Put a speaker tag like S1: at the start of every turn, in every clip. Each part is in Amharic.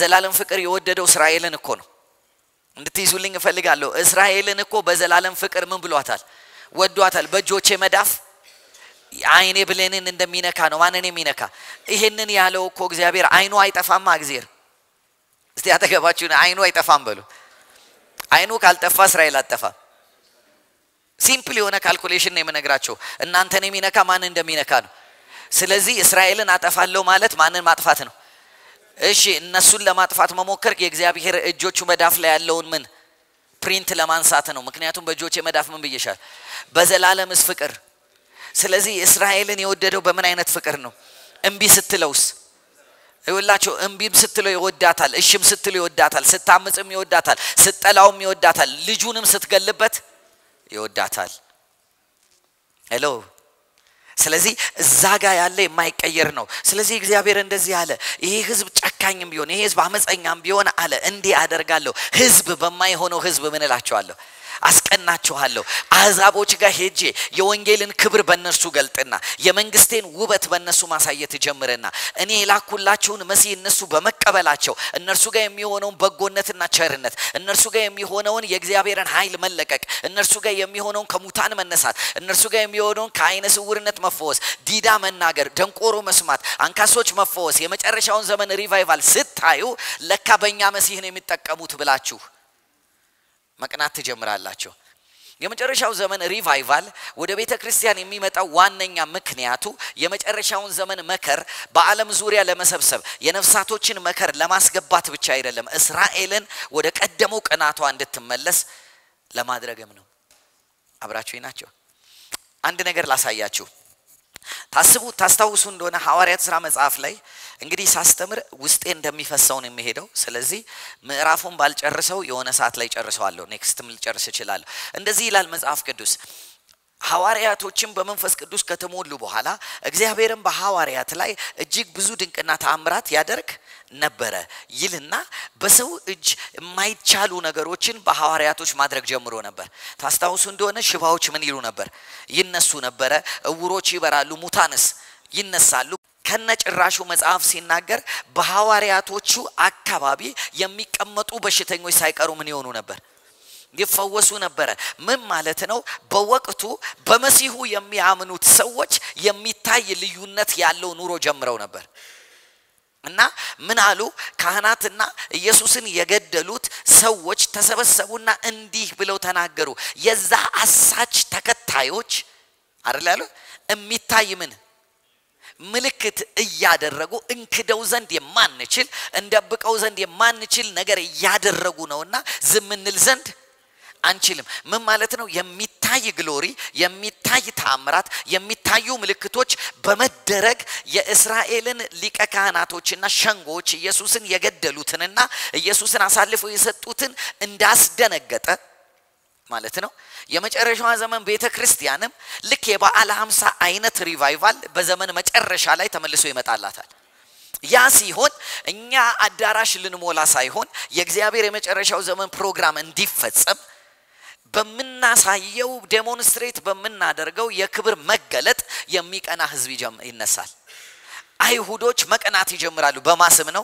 S1: በዘላለም ፍቅር የወደደው እስራኤልን እኮ ነው። እንድትይዙልኝ እፈልጋለሁ። እስራኤልን እኮ በዘላለም ፍቅር ምን ብሏታል? ወዷታል። በእጆቼ መዳፍ አይኔ ብሌንን እንደሚነካ ነው። ማንን የሚነካ? ይሄንን ያለው እኮ እግዚአብሔር አይኑ አይጠፋማ። እግዚአብሔር እስቲ አጠገባችሁን አይኑ አይጠፋም በሉ። አይኑ ካልጠፋ እስራኤል አጠፋም። ሲምፕል የሆነ ካልኩሌሽን ነው የምነግራቸው። እናንተን የሚነካ ማንን እንደሚነካ ነው። ስለዚህ እስራኤልን አጠፋለሁ ማለት ማንን ማጥፋት ነው? እሺ እነሱን ለማጥፋት መሞከር የእግዚአብሔር እጆቹ መዳፍ ላይ ያለውን ምን ፕሪንት ለማንሳት ነው። ምክንያቱም በእጆቼ መዳፍ ምን ብዬሻል? በዘላለምስ ፍቅር። ስለዚህ እስራኤልን የወደደው በምን አይነት ፍቅር ነው? እምቢ ስትለውስ ይውላቸው እምቢም ስትለው ይወዳታል፣ እሽም ስትለው ይወዳታል፣ ስታምፅም ይወዳታል፣ ስትጠላውም ይወዳታል፣ ልጁንም ስትገልበት ይወዳታል። ሄሎ ስለዚህ እዛ ጋር ያለ የማይቀየር ነው። ስለዚህ እግዚአብሔር እንደዚህ አለ፣ ይሄ ህዝብ ጨካኝም ቢሆን ይሄ ህዝብ አመፀኛም ቢሆን አለ እንዲህ አደርጋለሁ። ህዝብ በማይሆነው ህዝብ ምን እላቸዋለሁ አስቀናችኋለሁ። አሕዛቦች ጋር ሄጄ የወንጌልን ክብር በእነርሱ ገልጥና የመንግስቴን ውበት በእነሱ ማሳየት ጀምርና እኔ የላኩላችሁን መሲህ እነሱ በመቀበላቸው እነርሱ ጋር የሚሆነውን በጎነትና ቸርነት፣ እነርሱ ጋር የሚሆነውን የእግዚአብሔርን ኃይል መለቀቅ፣ እነርሱ ጋር የሚሆነውን ከሙታን መነሳት፣ እነርሱ ጋር የሚሆነውን ከአይነ ስውርነት መፈወስ፣ ዲዳ መናገር፣ ደንቆሮ መስማት፣ አንካሶች መፈወስ፣ የመጨረሻውን ዘመን ሪቫይቫል ስታዩ ለካ በእኛ መሲህ ነው የሚጠቀሙት ብላችሁ መቅናት ትጀምራላችሁ። የመጨረሻው ዘመን ሪቫይቫል ወደ ቤተ ክርስቲያን የሚመጣው ዋነኛ ምክንያቱ የመጨረሻውን ዘመን መከር በዓለም ዙሪያ ለመሰብሰብ የነፍሳቶችን መከር ለማስገባት ብቻ አይደለም፣ እስራኤልን ወደ ቀደመው ቅናቷ እንድትመለስ ለማድረግም ነው። አብራችሁ ናቸው። አንድ ነገር ላሳያችሁ። ታስቡ ታስታውሱ እንደሆነ ሐዋርያት ስራ መጽሐፍ ላይ እንግዲህ ሳስተምር ውስጤ እንደሚፈሰው ነው የሚሄደው። ስለዚህ ምዕራፉን ባልጨርሰው የሆነ ሰዓት ላይ ጨርሰዋለሁ። ኔክስትም ልጨርስ እችላለሁ። እንደዚህ ይላል መጽሐፍ ቅዱስ ሐዋርያቶችን በመንፈስ ቅዱስ ከተሞሉ በኋላ እግዚአብሔርም በሐዋርያት ላይ እጅግ ብዙ ድንቅና ተአምራት ያደርግ ነበረ ይልና በሰው እጅ የማይቻሉ ነገሮችን በሐዋርያቶች ማድረግ ጀምሮ ነበር። ታስታውሱ እንደሆነ ሽባዎች ምን ይሉ ነበር? ይነሱ ነበረ። እውሮች ይበራሉ፣ ሙታንስ ይነሳሉ። ከነጭራሹ መጽሐፍ ሲናገር በሐዋርያቶቹ አካባቢ የሚቀመጡ በሽተኞች ሳይቀሩ ምን ይሆኑ ነበር? ይፈወሱ ነበረ። ምን ማለት ነው? በወቅቱ በመሲሁ የሚያምኑት ሰዎች የሚታይ ልዩነት ያለው ኑሮ ጀምረው ነበር። እና ምን አሉ? ካህናትና ኢየሱስን የገደሉት ሰዎች ተሰበሰቡና እንዲህ ብለው ተናገሩ። የዛ አሳች ተከታዮች አይደል ያሉ የሚታይ ምን ምልክት እያደረጉ እንክደው ዘንድ የማንችል እንደብቀው ዘንድ የማንችል ነገር እያደረጉ ነውና ዝም እንል ዘንድ አንችልም። ምን ማለት ነው? የሚታይ ግሎሪ፣ የሚታይ ተአምራት፣ የሚታዩ ምልክቶች በመደረግ የእስራኤልን ሊቀ ካህናቶችና ሸንጎች ኢየሱስን የገደሉትንና ኢየሱስን አሳልፈው የሰጡትን እንዳስደነገጠ ማለት ነው። የመጨረሻዋ ዘመን ቤተ ክርስቲያንም ልክ የበዓለ ሀምሳ አይነት ሪቫይቫል በዘመን መጨረሻ ላይ ተመልሶ ይመጣላታል። ያ ሲሆን እኛ አዳራሽ ልንሞላ ሳይሆን የእግዚአብሔር የመጨረሻው ዘመን ፕሮግራም እንዲፈጸም በምናሳየው ዴሞንስትሬት በምናደርገው የክብር መገለጥ የሚቀና ህዝብ ይነሳል። አይሁዶች መቀናት ይጀምራሉ። በማስም ነው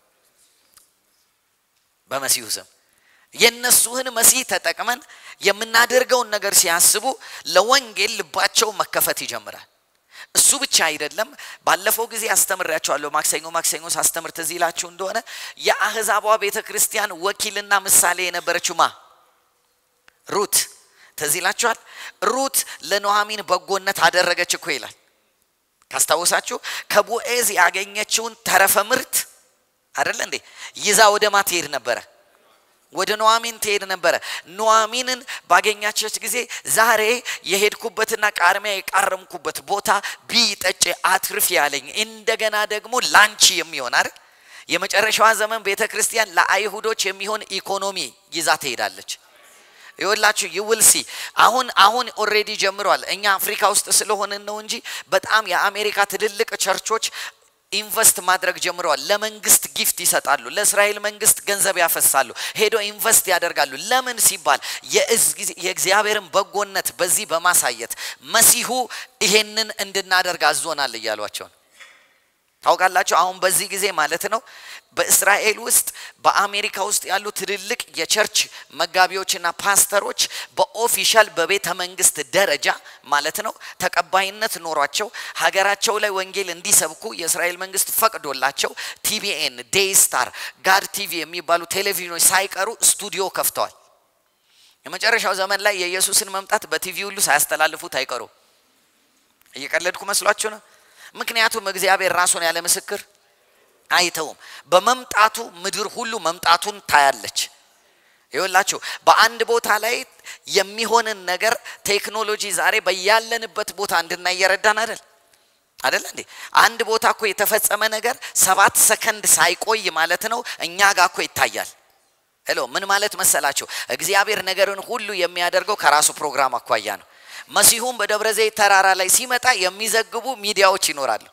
S1: በመሲሁ ስም የነሱህን መሲህ ተጠቅመን የምናደርገውን ነገር ሲያስቡ ለወንጌል ልባቸው መከፈት ይጀምራል። እሱ ብቻ አይደለም። ባለፈው ጊዜ አስተምሬያቸዋለሁ። ማክሰኞ ማክሰኞ ሳስተምር ትዝ ይላችሁ እንደሆነ የአህዛቧ ቤተ ክርስቲያን ወኪልና ምሳሌ የነበረችው ማ ሩት ትዝ ይላችኋል። ሩት ለኑኃሚን በጎነት አደረገች እኮ ይላል። ካስታወሳችሁ ከቦኤዝ ያገኘችውን ተረፈ ምርት አይደለ እንዴ ይዛ ወደ ማ ትሄድ ነበረ? ወደ ኑኃሚን ትሄድ ነበረ። ኑኃሚንን ባገኛቸች ጊዜ ዛሬ የሄድኩበትና ቃርሚያ የቃረምኩበት ቦታ ቢይ ጠጪ አትርፍ ያለኝ እንደገና ደግሞ ላንቺ የሚሆን አይደል የመጨረሻዋ ዘመን ቤተ ክርስቲያን ለአይሁዶች የሚሆን ኢኮኖሚ ይዛ ትሄዳለች። ይወላችሁ ይውልሲ አሁን አሁን ኦሬዲ ጀምሯል። እኛ አፍሪካ ውስጥ ስለሆንን ነው እንጂ በጣም የአሜሪካ ትልልቅ ቸርቾች ኢንቨስት ማድረግ ጀምረዋል። ለመንግስት ጊፍት ይሰጣሉ። ለእስራኤል መንግስት ገንዘብ ያፈሳሉ። ሄዶ ኢንቨስት ያደርጋሉ። ለምን ሲባል የእግዚአብሔርን በጎነት በዚህ በማሳየት መሲሁ ይሄንን እንድናደርግ አዞናል እያሏቸው ነው። ታውቃላችሁ አሁን በዚህ ጊዜ ማለት ነው በእስራኤል ውስጥ በአሜሪካ ውስጥ ያሉ ትልልቅ የቸርች መጋቢዎችና ፓስተሮች በኦፊሻል በቤተ መንግስት ደረጃ ማለት ነው ተቀባይነት ኖሯቸው ሀገራቸው ላይ ወንጌል እንዲሰብኩ የእስራኤል መንግስት ፈቅዶላቸው ቲቢኤን፣ ዴይ ስታር፣ ጋድ ቲቪ የሚባሉ ቴሌቪዥኖች ሳይቀሩ ስቱዲዮ ከፍተዋል። የመጨረሻው ዘመን ላይ የኢየሱስን መምጣት በቲቪ ሁሉ ሳያስተላልፉት አይቀሩ። እየቀለድኩ መስሏችሁ ነው? ምክንያቱም እግዚአብሔር ራሱን ያለ ምስክር አይተውም። በመምጣቱ ምድር ሁሉ መምጣቱን ታያለች። ይኸውላችሁ በአንድ ቦታ ላይ የሚሆንን ነገር ቴክኖሎጂ ዛሬ በያለንበት ቦታ እንድናይ እየረዳን አይደል አይደል እንዴ? አንድ ቦታ እኮ የተፈጸመ ነገር ሰባት ሰከንድ ሳይቆይ ማለት ነው እኛ ጋር እኮ ይታያል። ሄሎ ምን ማለት መሰላችሁ? እግዚአብሔር ነገርን ሁሉ የሚያደርገው ከራሱ ፕሮግራም አኳያ ነው። መሲሁም በደብረ ዘይት ተራራ ላይ ሲመጣ የሚዘግቡ ሚዲያዎች ይኖራሉ።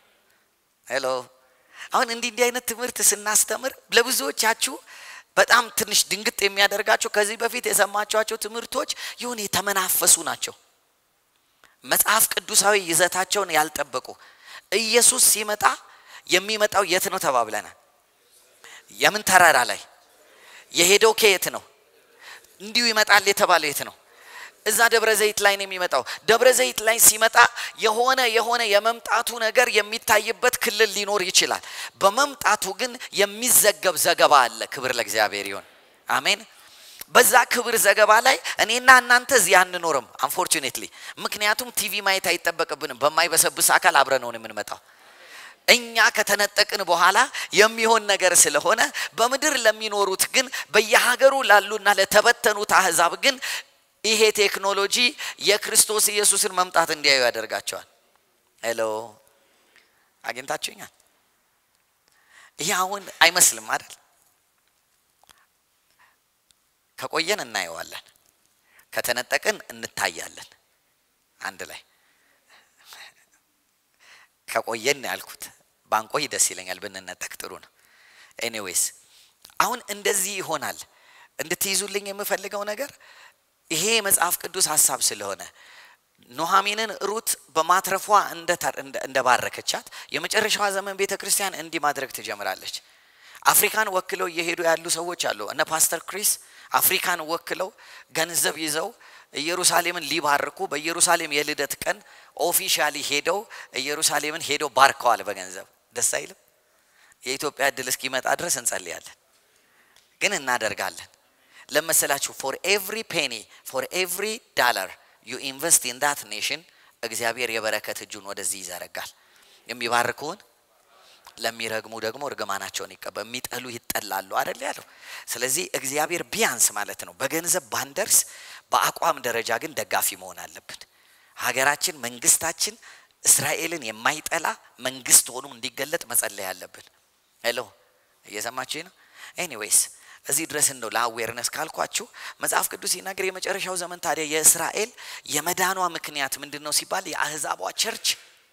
S1: ሄሎ አሁን እንዲህ እንዲህ አይነት ትምህርት ስናስተምር ለብዙዎቻችሁ በጣም ትንሽ ድንግጥ የሚያደርጋቸው ከዚህ በፊት የሰማችኋቸው ትምህርቶች ይሁን የተመናፈሱ ናቸው። መጽሐፍ ቅዱሳዊ ይዘታቸውን ያልጠበቁ። ኢየሱስ ሲመጣ የሚመጣው የት ነው ተባብለናል። የምን ተራራ ላይ የሄደው ከየት ነው? እንዲሁ ይመጣል የተባለው የት ነው? እዛ ደብረ ዘይት ላይ ነው የሚመጣው። ደብረ ዘይት ላይ ሲመጣ የሆነ የሆነ የመምጣቱ ነገር የሚታይበት ክልል ሊኖር ይችላል። በመምጣቱ ግን የሚዘገብ ዘገባ አለ። ክብር ለእግዚአብሔር ይሁን። አሜን። በዛ ክብር ዘገባ ላይ እኔና እናንተ እዚህ አንኖርም አንፎርቹኔትሊ። ምክንያቱም ቲቪ ማየት አይጠበቅብንም። በማይበሰብስ አካል አብረነውን የምንመጣው እኛ ከተነጠቅን በኋላ የሚሆን ነገር ስለሆነ በምድር ለሚኖሩት ግን በየሀገሩ ላሉና ለተበተኑት አህዛብ ግን ይሄ ቴክኖሎጂ የክርስቶስ ኢየሱስን መምጣት እንዲያዩ ያደርጋቸዋል። ሄሎ አግኝታችሁኛል? ይህ አሁን አይመስልም አይደል? ከቆየን እናየዋለን፣ ከተነጠቅን እንታያለን። አንድ ላይ ከቆየን ያልኩት ባንቆይ ደስ ይለኛል፣ ብንነጠቅ ጥሩ ነው። ኤኒዌይስ አሁን እንደዚህ ይሆናል። እንድትይዙልኝ የምፈልገው ነገር ይሄ የመጽሐፍ ቅዱስ ሀሳብ ስለሆነ ኑኃሚንን ሩት በማትረፏ እንደባረከቻት የመጨረሻዋ ዘመን ቤተ ክርስቲያን እንዲህ ማድረግ ትጀምራለች። አፍሪካን ወክለው እየሄዱ ያሉ ሰዎች አሉ። እነ ፓስተር ክሪስ አፍሪካን ወክለው ገንዘብ ይዘው ኢየሩሳሌምን ሊባርኩ በኢየሩሳሌም የልደት ቀን ኦፊሻሊ ሄደው ኢየሩሳሌምን ሄደው ባርከዋል በገንዘብ። ደስ አይልም? የኢትዮጵያ እድል እስኪመጣ ድረስ እንጸልያለን፣ ግን እናደርጋለን። ለመሰላችሁ ፎር ኤቭሪ ፔኒ ፎር ኤቭሪ ዳላር ዩ ኢንቨስት ኢን ዳት ኔሽን እግዚአብሔር የበረከት እጁን ወደዚህ ይዘረጋል። የሚባርኩውን ለሚረግሙ ደግሞ እርግማናቸውን ይቀበ የሚጠሉ ይጠላሉ አደል ያለው። ስለዚህ እግዚአብሔር ቢያንስ ማለት ነው በገንዘብ ባንደርስ፣ በአቋም ደረጃ ግን ደጋፊ መሆን አለብን። ሀገራችን፣ መንግስታችን እስራኤልን የማይጠላ መንግስት ሆኖ እንዲገለጥ መጸለይ አለብን። ሄሎ እየሰማችሁ ነው? ኤኒዌይስ እዚህ ድረስ እንደው ለአዌርነስ ካልኳችሁ መጽሐፍ ቅዱስ ሲናገር የመጨረሻው ዘመን ታዲያ የእስራኤል የመዳኗ ምክንያት ምንድን ነው ሲባል የአህዛቧ ቸርች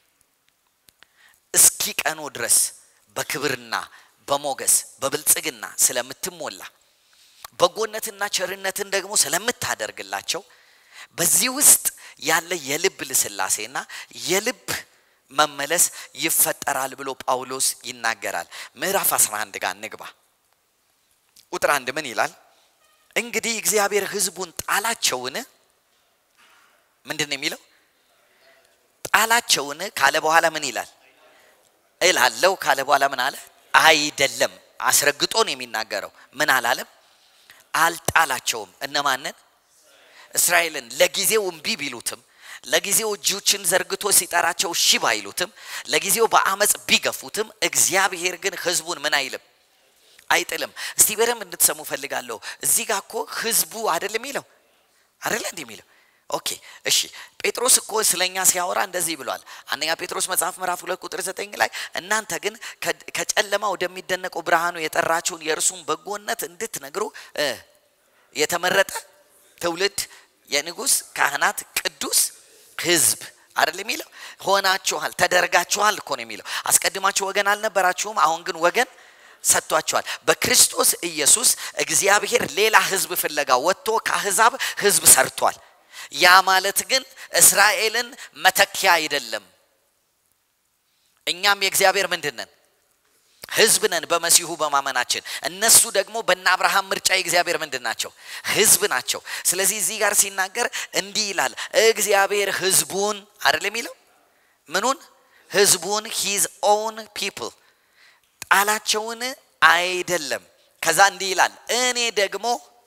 S1: እስኪቀኑ ድረስ በክብርና በሞገስ በብልጽግና ስለምትሞላ በጎነትና ቸርነትን ደግሞ ስለምታደርግላቸው በዚህ ውስጥ ያለ የልብ ልስላሴና የልብ መመለስ ይፈጠራል ብሎ ጳውሎስ ይናገራል። ምዕራፍ 11 ጋር እንግባ። ቁጥር አንድ ምን ይላል? እንግዲህ እግዚአብሔር ሕዝቡን ጣላቸውን ምንድን ነው የሚለው? ጣላቸውን ካለ በኋላ ምን ይላል? እላለው ካለ በኋላ ምን አለ? አይደለም። አስረግጦ ነው የሚናገረው። ምን አላለም? አልጣላቸውም። እነማንን? እስራኤልን። ለጊዜው እምቢ ቢሉትም ለጊዜው እጆችን ዘርግቶ ሲጠራቸው እሺ ባይሉትም ለጊዜው በአመፅ ቢገፉትም እግዚአብሔር ግን ህዝቡን ምን አይልም አይጥልም። እስቲ በደንብ እንድትሰሙ ፈልጋለሁ። እዚህ ጋር እኮ ህዝቡ አይደል የሚለው አይደለ እንዲህ የሚለው ኦኬ እሺ። ጴጥሮስ እኮ ስለኛ ሲያወራ እንደዚህ ብሏል። አንደኛ ጴጥሮስ መጽሐፍ ምዕራፍ ሁለት ቁጥር ዘጠኝ ላይ እናንተ ግን ከጨለማ ወደሚደነቀው ብርሃኑ የጠራችሁን የእርሱን በጎነት እንድትነግሩ የተመረጠ ትውልድ፣ የንጉሥ ካህናት፣ ቅዱስ ህዝብ አይደል የሚለው ሆናችኋል፣ ተደርጋችኋል እኮ ነው የሚለው። አስቀድማችሁ ወገን አልነበራችሁም፣ አሁን ግን ወገን ሰጥቷቸዋል። በክርስቶስ ኢየሱስ እግዚአብሔር ሌላ ህዝብ ፍለጋ ወጥቶ ከአህዛብ ህዝብ ሰርቷል። ያ ማለት ግን እስራኤልን መተኪያ አይደለም። እኛም የእግዚአብሔር ምንድን ነን? ህዝብ ነን በመሲሁ በማመናችን። እነሱ ደግሞ በእነ አብርሃም ምርጫ የእግዚአብሔር ምንድን ናቸው? ህዝብ ናቸው። ስለዚህ እዚህ ጋር ሲናገር እንዲህ ይላል፣ እግዚአብሔር ህዝቡን አይደል የሚለው ምኑን? ህዝቡን ሂዝ ኦውን ፒፕል ጣላቸውን አይደለም። ከዛ እንዲህ ይላል፣ እኔ ደግሞ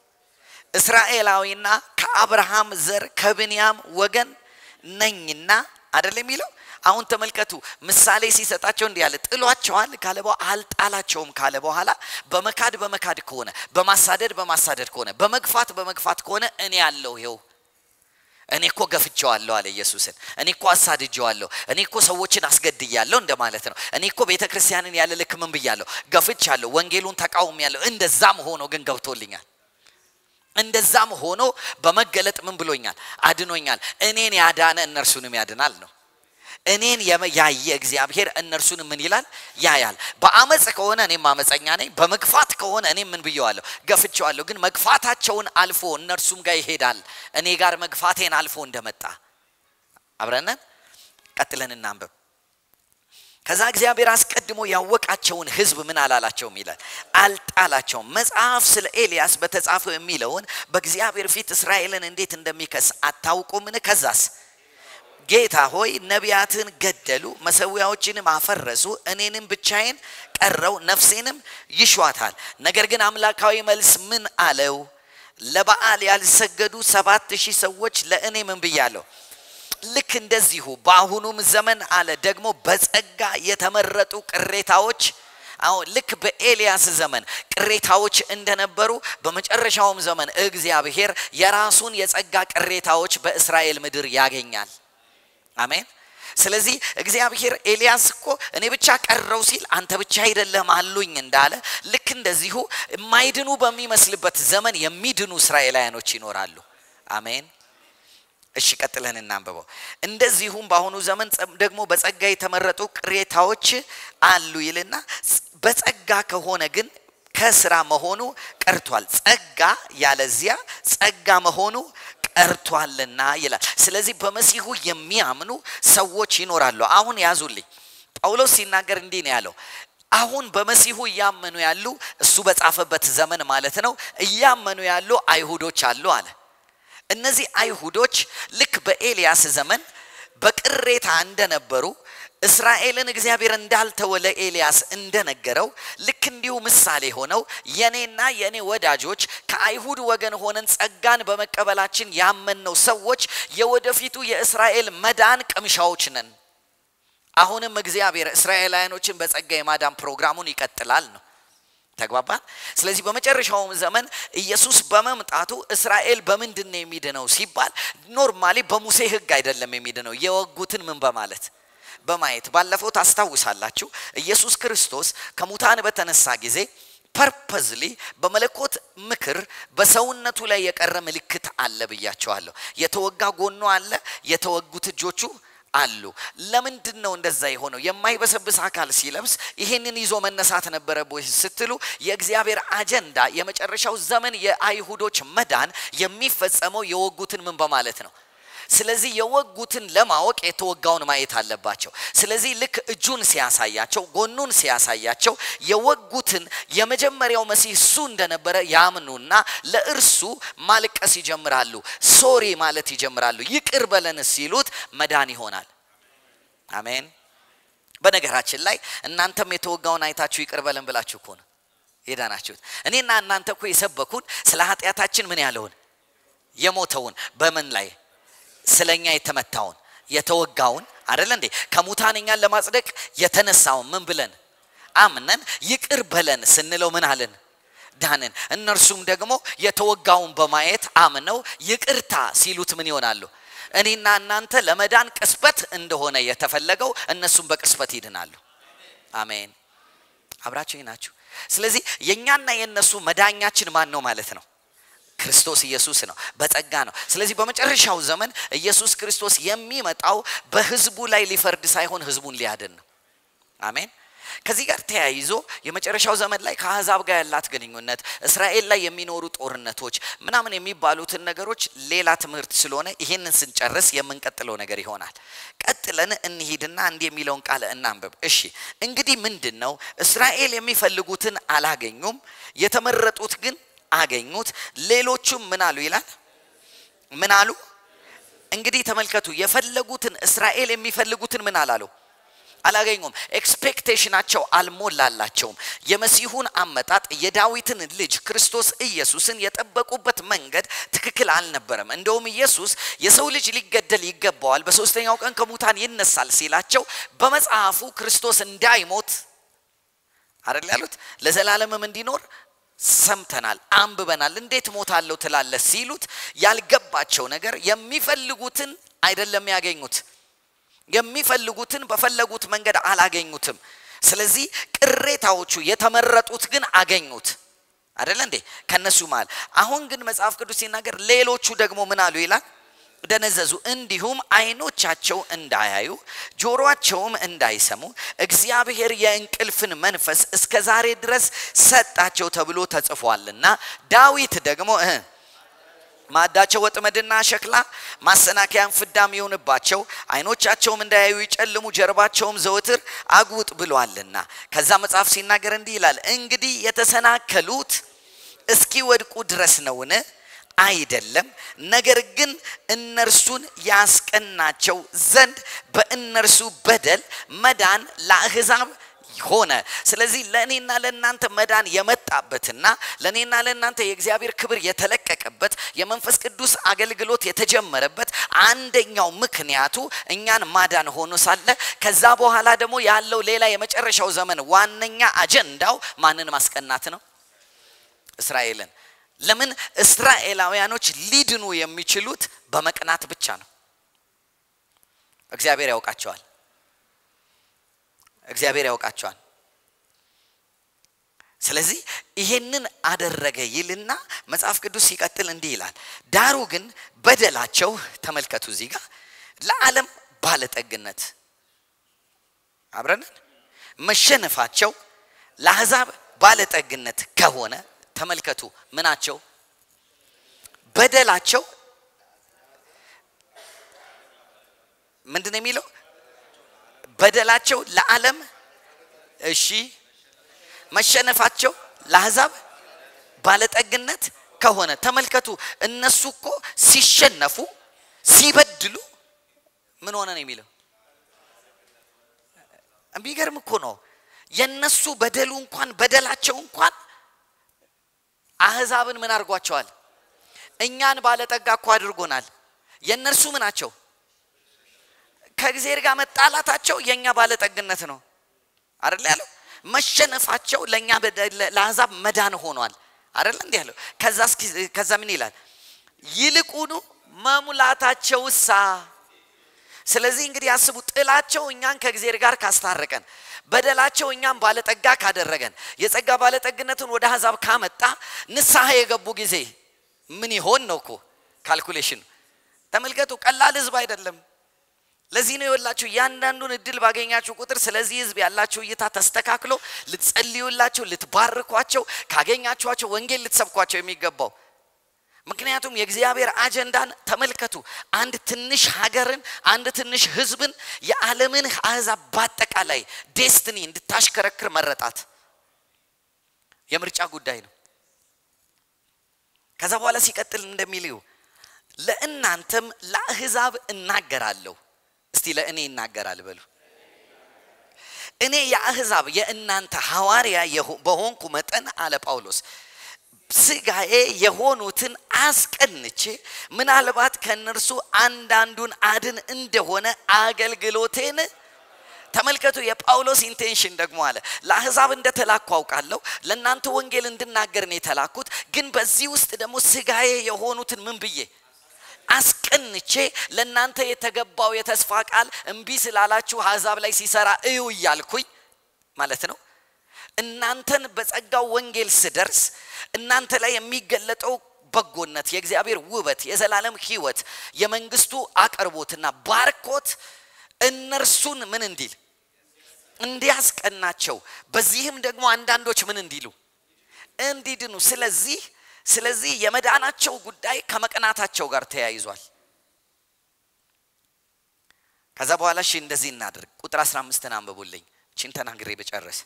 S1: እስራኤላዊና ከአብርሃም ዘር ከብንያም ወገን ነኝና አይደል የሚለው አሁን ተመልከቱ ምሳሌ ሲሰጣቸው እንዲህ ያለ ጥሏቸዋል ካለ በኋላ አልጣላቸውም ካለ በኋላ በመካድ በመካድ ከሆነ በማሳደድ በማሳደድ ከሆነ በመግፋት በመግፋት ከሆነ እኔ ያለው ይኸው እኔ እኮ ገፍቼዋለሁ አለ ኢየሱስን እኔ እኮ አሳድጀዋለሁ እኔ እኮ ሰዎችን አስገድያለሁ እንደማለት ነው እኔ እኮ ቤተ ክርስቲያንን ያለ ልክ ምን ብያለሁ ገፍቻለሁ ወንጌሉን ተቃውም ያለሁ እንደዛም ሆኖ ግን ገብቶልኛል እንደዛም ሆኖ በመገለጥ ምን ብሎኛል አድኖኛል እኔን ያዳነ እነርሱንም ያድናል ነው እኔን ያየ እግዚአብሔር እነርሱን ምን ይላል ያያል በአመፅ ከሆነ እኔም አመፀኛ ነኝ በመግፋት ከሆነ እኔም ምን ብየዋለሁ ገፍቼዋለሁ ግን መግፋታቸውን አልፎ እነርሱም ጋር ይሄዳል እኔ ጋር መግፋቴን አልፎ እንደመጣ አብረነን ቀጥለን እናንብብ ከዛ እግዚአብሔር አስቀድሞ ያወቃቸውን ህዝብ ምን አላላቸውም ይላል አልጣላቸውም መጽሐፍ ስለ ኤልያስ በተጻፈው የሚለውን በእግዚአብሔር ፊት እስራኤልን እንዴት እንደሚከስ አታውቁምን ከዛስ ጌታ ሆይ ነቢያትን ገደሉ መሰዊያዎችንም አፈረሱ እኔንም ብቻዬን ቀረው ነፍሴንም ይሿታል ነገር ግን አምላካዊ መልስ ምን አለው ለበዓል ያልሰገዱ ሰባት ሺህ ሰዎች ለእኔ ምን ብያለሁ ልክ እንደዚሁ በአሁኑም ዘመን አለ ደግሞ በጸጋ የተመረጡ ቅሬታዎች አሁን ልክ በኤልያስ ዘመን ቅሬታዎች እንደነበሩ በመጨረሻውም ዘመን እግዚአብሔር የራሱን የጸጋ ቅሬታዎች በእስራኤል ምድር ያገኛል አሜን ስለዚህ እግዚአብሔር ኤልያስ እኮ እኔ ብቻ ቀረው ሲል አንተ ብቻ አይደለም አሉኝ እንዳለ ልክ እንደዚሁ የማይድኑ በሚመስልበት ዘመን የሚድኑ እስራኤላውያኖች ይኖራሉ አሜን እሺ ቀጥለን እናንብበው እንደዚሁም በአሁኑ ዘመን ደግሞ በጸጋ የተመረጡ ቅሬታዎች አሉ ይልና በጸጋ ከሆነ ግን ከስራ መሆኑ ቀርቷል ጸጋ ያለዚያ ጸጋ መሆኑ ቀርቷልና ይላል ስለዚህ በመሲሁ የሚያምኑ ሰዎች ይኖራሉ አሁን ያዙልኝ ጳውሎስ ሲናገር እንዲህ ነው ያለው አሁን በመሲሁ እያመኑ ያሉ እሱ በጻፈበት ዘመን ማለት ነው እያመኑ ያሉ አይሁዶች አሉ አለ እነዚህ አይሁዶች ልክ በኤልያስ ዘመን በቅሬታ እንደነበሩ እስራኤልን እግዚአብሔር እንዳልተወ ለኤልያስ እንደነገረው ልክ እንዲሁ ምሳሌ ሆነው የኔና የኔ ወዳጆች ከአይሁድ ወገን ሆነን ጸጋን በመቀበላችን ያመንነው ሰዎች የወደፊቱ የእስራኤል መዳን ቅምሻዎች ነን አሁንም እግዚአብሔር እስራኤላውያኖችን በጸጋ የማዳን ፕሮግራሙን ይቀጥላል ነው ተግባባን ስለዚህ በመጨረሻውም ዘመን ኢየሱስ በመምጣቱ እስራኤል በምንድን ነው የሚድነው ሲባል ኖርማሊ በሙሴ ህግ አይደለም የሚድነው የወጉትን ምን በማለት በማየት ባለፈው ታስታውሳላችሁ ኢየሱስ ክርስቶስ ከሙታን በተነሳ ጊዜ ፐርፐዝሊ በመለኮት ምክር በሰውነቱ ላይ የቀረ ምልክት አለ ብያቸዋለሁ የተወጋ ጎኖ አለ የተወጉት እጆቹ አሉ ለምንድን ነው እንደዛ የሆነው የማይበሰብስ አካል ሲለብስ ይህንን ይዞ መነሳት ነበረ ስትሉ የእግዚአብሔር አጀንዳ የመጨረሻው ዘመን የአይሁዶች መዳን የሚፈጸመው የወጉትን ምን በማለት ነው ስለዚህ የወጉትን ለማወቅ የተወጋውን ማየት አለባቸው ስለዚህ ልክ እጁን ሲያሳያቸው ጎኑን ሲያሳያቸው የወጉትን የመጀመሪያው መሲህ እሱ እንደነበረ ያምኑና ለእርሱ ማልቀስ ይጀምራሉ ሶሪ ማለት ይጀምራሉ ይቅር በለን ሲሉት መዳን ይሆናል አሜን በነገራችን ላይ እናንተም የተወጋውን አይታችሁ ይቅር በለን ብላችሁ እኮ ነው የዳናችሁት እኔና እናንተ እኮ የሰበኩን ስለ ኃጢአታችን ምን ያለውን የሞተውን በምን ላይ ስለኛ የተመታውን የተወጋውን አደለ እንዴ ከሙታን እኛን ለማጽደቅ የተነሳውን ምን ብለን አምነን ይቅር በለን ስንለው ምን አለን ዳንን እነርሱም ደግሞ የተወጋውን በማየት አምነው ይቅርታ ሲሉት ምን ይሆናሉ እኔና እናንተ ለመዳን ቅስበት እንደሆነ የተፈለገው እነሱም በቅስበት ይድናሉ አሜን አብራችሁ ናችሁ ስለዚህ የእኛና የእነሱ መዳኛችን ማን ነው ማለት ነው ክርስቶስ ኢየሱስ ነው በጸጋ ነው ስለዚህ በመጨረሻው ዘመን ኢየሱስ ክርስቶስ የሚመጣው በህዝቡ ላይ ሊፈርድ ሳይሆን ህዝቡን ሊያድን ነው አሜን ከዚህ ጋር ተያይዞ የመጨረሻው ዘመን ላይ ከአሕዛብ ጋር ያላት ግንኙነት እስራኤል ላይ የሚኖሩ ጦርነቶች ምናምን የሚባሉትን ነገሮች ሌላ ትምህርት ስለሆነ ይህንን ስንጨርስ የምንቀጥለው ነገር ይሆናል። ቀጥለን እንሂድና እንዲህ የሚለውን ቃል እናንብብ። እሺ እንግዲህ ምንድን ነው? እስራኤል የሚፈልጉትን አላገኙም፣ የተመረጡት ግን አገኙት። ሌሎቹም ምን አሉ ይላል? ምን አሉ? እንግዲህ ተመልከቱ፣ የፈለጉትን እስራኤል የሚፈልጉትን ምን አላሉ አላገኙም። ኤክስፔክቴሽናቸው አልሞላላቸውም። የመሲሁን አመጣጥ የዳዊትን ልጅ ክርስቶስ ኢየሱስን የጠበቁበት መንገድ ትክክል አልነበረም። እንደውም ኢየሱስ የሰው ልጅ ሊገደል ይገባዋል፣ በሶስተኛው ቀን ከሙታን ይነሳል ሲላቸው በመጽሐፉ ክርስቶስ እንዳይሞት አይደል ያሉት ለዘላለምም እንዲኖር ሰምተናል፣ አንብበናል። እንዴት ሞታለሁ ትላለህ ሲሉት ያልገባቸው ነገር የሚፈልጉትን አይደለም ያገኙት የሚፈልጉትን በፈለጉት መንገድ አላገኙትም። ስለዚህ ቅሬታዎቹ የተመረጡት ግን አገኙት። አደለ እንዴ? ከነሱ መሃል አሁን ግን መጽሐፍ ቅዱስ ሲናገር ሌሎቹ ደግሞ ምን አሉ ይላል? ደነዘዙ፣ እንዲሁም አይኖቻቸው እንዳያዩ ጆሮአቸውም እንዳይሰሙ እግዚአብሔር የእንቅልፍን መንፈስ እስከ ዛሬ ድረስ ሰጣቸው ተብሎ ተጽፏልና ዳዊት ደግሞ እ ማዕዳቸው ወጥመድና ሸክላ ማሰናከያን ፍዳም ይሆንባቸው አይኖቻቸውም እንዳያዩ ይጨልሙ ጀርባቸውም ዘወትር አጉጥ ብሏልና ከዛ መጽሐፍ ሲናገር እንዲህ ይላል እንግዲህ የተሰናከሉት እስኪወድቁ ድረስ ነውን አይደለም ነገር ግን እነርሱን ያስቀናቸው ዘንድ በእነርሱ በደል መዳን ለአሕዛብ ሆነ። ስለዚህ ለእኔና ለእናንተ መዳን የመጣበትና ለእኔና ለእናንተ የእግዚአብሔር ክብር የተለቀቀበት የመንፈስ ቅዱስ አገልግሎት የተጀመረበት አንደኛው ምክንያቱ እኛን ማዳን ሆኖ ሳለ ከዛ በኋላ ደግሞ ያለው ሌላ የመጨረሻው ዘመን ዋነኛ አጀንዳው ማንን ማስቀናት ነው? እስራኤልን። ለምን እስራኤላውያኖች ሊድኑ የሚችሉት በመቅናት ብቻ ነው። እግዚአብሔር ያውቃቸዋል። እግዚአብሔር ያውቃቸዋል። ስለዚህ ይሄንን አደረገ ይልና መጽሐፍ ቅዱስ ሲቀጥል እንዲህ ይላል፣ ዳሩ ግን በደላቸው ተመልከቱ፣ እዚህ ጋር ለዓለም ባለጠግነት አብረንን መሸነፋቸው ለአሕዛብ ባለጠግነት ከሆነ ተመልከቱ፣ ምናቸው በደላቸው ምንድን ነው የሚለው? በደላቸው ለዓለም እሺ፣ መሸነፋቸው ለአሕዛብ ባለጠግነት ከሆነ ተመልከቱ። እነሱ እኮ ሲሸነፉ ሲበድሉ ምን ሆነ ነው የሚለው? የሚገርም እኮ ነው። የነሱ በደሉ እንኳን በደላቸው እንኳን አሕዛብን ምን አድርጓቸዋል? እኛን ባለጠጋ እኮ አድርጎናል። የእነርሱ ምናቸው ከእግዚአብሔር ጋር መጣላታቸው የኛ ባለጠግነት ነው አይደል ያለው። መሸነፋቸው ለኛ ለአሕዛብ መዳን ሆኗል አይደል እንዲህ ያለው። ከዛ ከዛ ምን ይላል? ይልቁኑ መሙላታቸውሳ ስለዚህ እንግዲህ ያስቡ፣ ጥላቸው እኛን ከእግዚአብሔር ጋር ካስታረቀን፣ በደላቸው እኛን ባለጠጋ ካደረገን፣ የጸጋ ባለጠግነትን ወደ አሕዛብ ካመጣ ንስሐ የገቡ ጊዜ ምን ይሆን ነው እኮ ካልኩሌሽን። ተመልከቱ፣ ቀላል ህዝብ አይደለም። ለዚህ ነው የወላችሁ እያንዳንዱን እድል ባገኛችሁ ቁጥር ስለዚህ ህዝብ ያላችሁ እይታ ተስተካክሎ ልትጸልዩላቸው፣ ልትባርኳቸው፣ ካገኛችኋቸው ወንጌል ልትሰብኳቸው የሚገባው ምክንያቱም የእግዚአብሔር አጀንዳን ተመልከቱ። አንድ ትንሽ ሀገርን፣ አንድ ትንሽ ህዝብን፣ የዓለምን አሕዛብ በአጠቃላይ ዴስትኒ እንድታሽከረክር መረጣት የምርጫ ጉዳይ ነው። ከዛ በኋላ ሲቀጥል እንደሚልዩ ለእናንተም ለአሕዛብ እናገራለሁ። እስቲ ለእኔ ይናገራል በሉ። እኔ የአሕዛብ የእናንተ ሐዋርያ በሆንኩ መጠን አለ ጳውሎስ ስጋዬ የሆኑትን አስቀንቼ ምናልባት ከእነርሱ አንዳንዱን አድን እንደሆነ አገልግሎቴን ተመልከቱ። የጳውሎስ ኢንቴንሽን ደግሞ አለ ለአሕዛብ እንደተላኩ አውቃለሁ፣ ለእናንተ ወንጌል እንድናገር ነው የተላኩት። ግን በዚህ ውስጥ ደግሞ ስጋዬ የሆኑትን ምን ብዬ አስቀንቼ ለእናንተ የተገባው የተስፋ ቃል እምቢ ስላላችሁ አሕዛብ ላይ ሲሰራ እዩ እያልኩኝ ማለት ነው። እናንተን በጸጋው ወንጌል ስደርስ እናንተ ላይ የሚገለጠው በጎነት፣ የእግዚአብሔር ውበት፣ የዘላለም ሕይወት፣ የመንግስቱ አቅርቦትና ባርኮት እነርሱን ምን እንዲል እንዲያስቀናቸው በዚህም ደግሞ አንዳንዶች ምን እንዲሉ እንዲድኑ ስለዚህ ስለዚህ የመዳናቸው ጉዳይ ከመቅናታቸው ጋር ተያይዟል ከዛ በኋላ እሺ እንደዚህ እናድርግ ቁጥር 15 አንብቡልኝ ችን ተናግሬ በጨረስ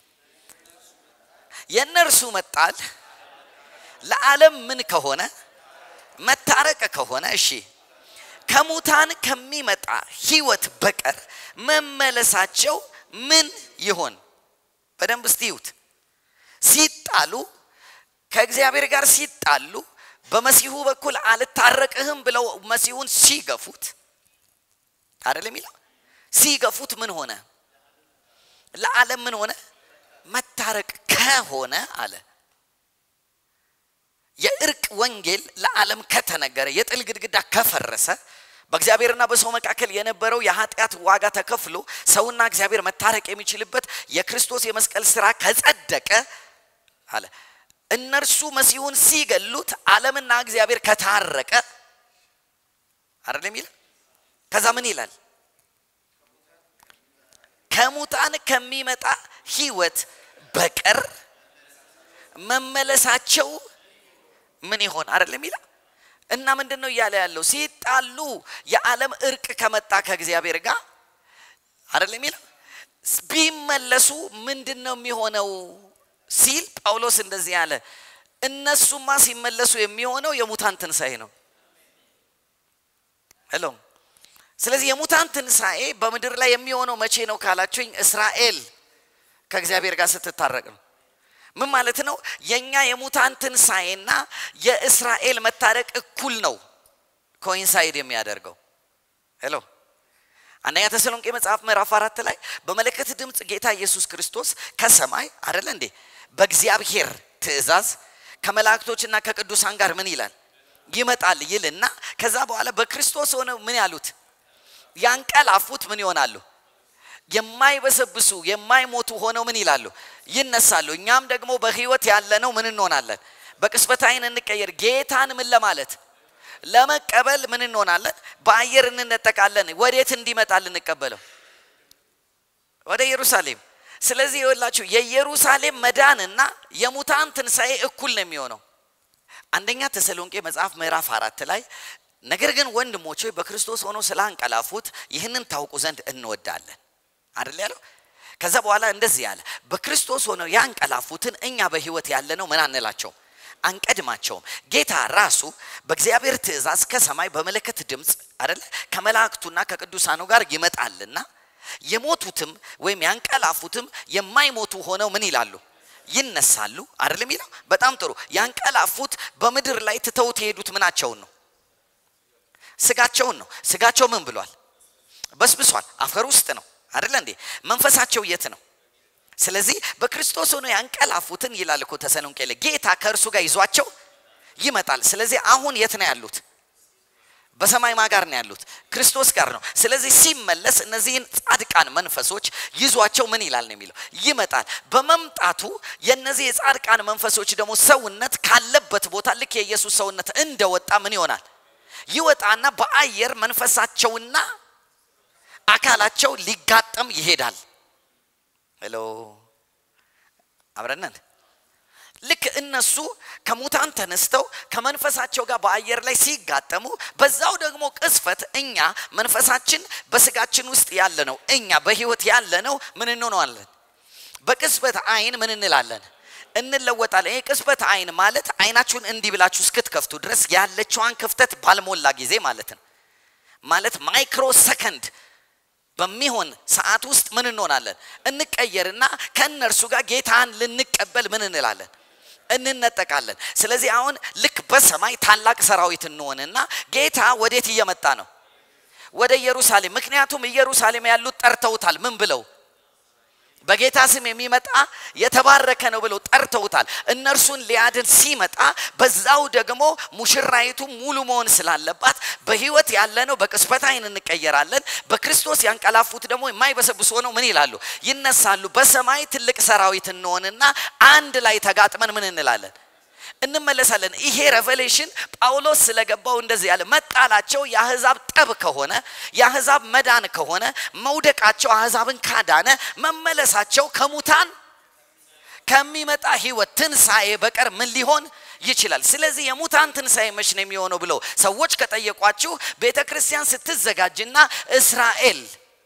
S1: የእነርሱ መጣል ለዓለም ምን ከሆነ መታረቅ ከሆነ እሺ ከሙታን ከሚመጣ ህይወት በቀር መመለሳቸው ምን ይሆን በደንብ እስቲዩት ሲጣሉ ከእግዚአብሔር ጋር ሲጣሉ በመሲሁ በኩል አልታረቅህም ብለው መሲሁን ሲገፉት አይደለም የሚለው ሲገፉት ምን ሆነ ለዓለም ምን ሆነ መታረቅ ከሆነ አለ የእርቅ ወንጌል ለዓለም ከተነገረ የጥል ግድግዳ ከፈረሰ በእግዚአብሔርና በሰው መካከል የነበረው የኃጢአት ዋጋ ተከፍሎ ሰውና እግዚአብሔር መታረቅ የሚችልበት የክርስቶስ የመስቀል ስራ ከጸደቀ አለ እነርሱ መሲሁን ሲገሉት ዓለምና እግዚአብሔር ከታረቀ አይደለም ይላል ከዛ ምን ይላል ከሙታን ከሚመጣ ህይወት በቀር መመለሳቸው ምን ይሆን አይደለም ይላል እና ምንድን ነው እያለ ያለው ሲጣሉ የዓለም እርቅ ከመጣ ከእግዚአብሔር ጋር አይደለም ይላል ቢመለሱ ምንድን ነው የሚሆነው ሲል ጳውሎስ እንደዚህ ያለ እነሱማ ሲመለሱ የሚሆነው የሙታን ትንሣኤ ነው ሄሎ ስለዚህ የሙታን ትንሣኤ በምድር ላይ የሚሆነው መቼ ነው ካላችሁኝ እስራኤል ከእግዚአብሔር ጋር ስትታረቅ ነው ምን ማለት ነው የኛ የሙታን ትንሣኤና የእስራኤል መታረቅ እኩል ነው ኮይንሳይድ የሚያደርገው ሄሎ አንደኛ ተሰሎንቄ መጽሐፍ ምዕራፍ አራት ላይ በመለከት ድምፅ ጌታ ኢየሱስ ክርስቶስ ከሰማይ አደለ እንዴ በእግዚአብሔር ትእዛዝ ከመላእክቶችና ከቅዱሳን ጋር ምን ይላል ይመጣል ይልና ከዛ በኋላ በክርስቶስ ሆነው ምን ያሉት ያንቀላፉት ምን ይሆናሉ የማይበሰብሱ የማይሞቱ ሆነው ምን ይላሉ ይነሳሉ እኛም ደግሞ በህይወት ያለነው ምን እንሆናለን በቅስበት አይን እንቀየር ጌታን ምን ለማለት ለመቀበል ምን እንሆናለን በአየር እንነጠቃለን ወዴት እንዲመጣ ልንቀበለው ወደ ኢየሩሳሌም ስለዚህ የወላችሁ የኢየሩሳሌም መዳንና የሙታን ትንሣኤ እኩል ነው የሚሆነው አንደኛ ተሰሎንቄ መጽሐፍ ምዕራፍ አራት ላይ ነገር ግን ወንድሞች ሆይ በክርስቶስ ሆኖ ስላንቀላፉት ይህንን ታውቁ ዘንድ እንወዳለን አይደል ያለው ከዛ በኋላ እንደዚህ ያለ በክርስቶስ ሆነው ያንቀላፉትን እኛ በህይወት ያለነው ምን አንላቸው አንቀድማቸውም ጌታ ራሱ በእግዚአብሔር ትእዛዝ ከሰማይ በመለከት ድምፅ አደለ ከመላእክቱና ከቅዱሳኑ ጋር ይመጣልና የሞቱትም ወይም ያንቀላፉትም የማይሞቱ ሆነው ምን ይላሉ ይነሳሉ አይደለም ይለው በጣም ጥሩ ያንቀላፉት በምድር ላይ ትተውት የሄዱት ምናቸውን ነው ስጋቸውን ነው ስጋቸው ምን ብሏል በስብሷል አፈር ውስጥ ነው አይደለ እንዴ መንፈሳቸው የት ነው ስለዚህ በክርስቶስ ሆኖ ያንቀላፉትን ይላል እኮ ተሰሎንቄ ላይ ጌታ ከእርሱ ጋር ይዟቸው ይመጣል ስለዚህ አሁን የት ነው ያሉት በሰማይ ማ ጋር ነው ያሉት ክርስቶስ ጋር ነው ስለዚህ ሲመለስ እነዚህን ጻድቃን መንፈሶች ይዟቸው ምን ይላል ነው የሚለው ይመጣል በመምጣቱ የነዚህ የጻድቃን መንፈሶች ደግሞ ሰውነት ካለበት ቦታ ልክ የኢየሱስ ሰውነት እንደወጣ ምን ይሆናል ይወጣና በአየር መንፈሳቸውና አካላቸው ሊጋጠም ይሄዳል ሄሎ አብረነን ልክ እነሱ ከሙታን ተነስተው ከመንፈሳቸው ጋር በአየር ላይ ሲጋጠሙ በዛው ደግሞ ቅስፈት እኛ መንፈሳችን በስጋችን ውስጥ ያለ ነው እኛ በህይወት ያለ ነው ምን እንሆነዋለን በቅስበት አይን ምን እንላለን እንለወጣለን ይህ ቅስበት አይን ማለት አይናችሁን እንዲህ ብላችሁ እስክትከፍቱ ድረስ ያለችዋን ክፍተት ባልሞላ ጊዜ ማለት ነው ማለት ማይክሮ ሰከንድ በሚሆን ሰዓት ውስጥ ምን እንሆናለን እንቀየርና ከእነርሱ ጋር ጌታን ልንቀበል ምን እንላለን እንነጠቃለን ስለዚህ አሁን ልክ በሰማይ ታላቅ ሰራዊት እንሆንና ጌታ ወዴት እየመጣ ነው ወደ ኢየሩሳሌም ምክንያቱም ኢየሩሳሌም ያሉት ጠርተውታል ምን ብለው በጌታ ስም የሚመጣ የተባረከ ነው ብለው ጠርተውታል እነርሱን ሊያድን ሲመጣ በዛው ደግሞ ሙሽራይቱ ሙሉ መሆን ስላለባት በህይወት ያለ ነው በቅስበት አይን እንቀየራለን በክርስቶስ ያንቀላፉት ደግሞ የማይበሰብሱ ሆነው ምን ይላሉ ይነሳሉ በሰማይ ትልቅ ሰራዊት እንሆንና አንድ ላይ ተጋጥመን ምን እንላለን እንመለሳለን። ይሄ ሬቨሌሽን ጳውሎስ ስለገባው እንደዚህ ያለ መጣላቸው የአህዛብ ጠብ ከሆነ የአህዛብ መዳን ከሆነ መውደቃቸው አህዛብን ካዳነ መመለሳቸው ከሙታን ከሚመጣ ህይወት ትንሣኤ በቀር ምን ሊሆን ይችላል? ስለዚህ የሙታን ትንሣኤ መች ነው የሚሆነው ብለው ሰዎች ከጠየቋችሁ ቤተ ክርስቲያን ስትዘጋጅና እስራኤል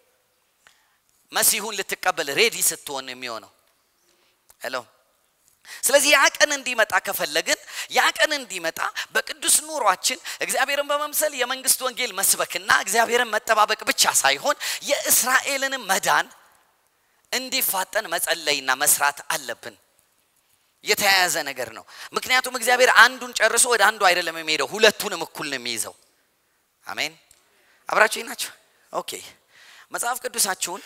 S1: መሲሁን ልትቀበል ሬዲ ስትሆን የሚሆነው ሄሎ ስለዚህ ያ ቀን እንዲመጣ ከፈለግን ያ ቀን እንዲመጣ በቅዱስ ኑሯችን እግዚአብሔርን በመምሰል የመንግስት ወንጌል መስበክና እግዚአብሔርን መጠባበቅ ብቻ ሳይሆን የእስራኤልንም መዳን እንዲፋጠን መጸለይና መስራት አለብን። የተያያዘ ነገር ነው። ምክንያቱም እግዚአብሔር አንዱን ጨርሶ ወደ አንዱ አይደለም የሚሄደው፣ ሁለቱንም እኩል ነው የሚይዘው። አሜን። አብራችሁ ናቸው። ኦኬ። መጽሐፍ ቅዱሳችሁን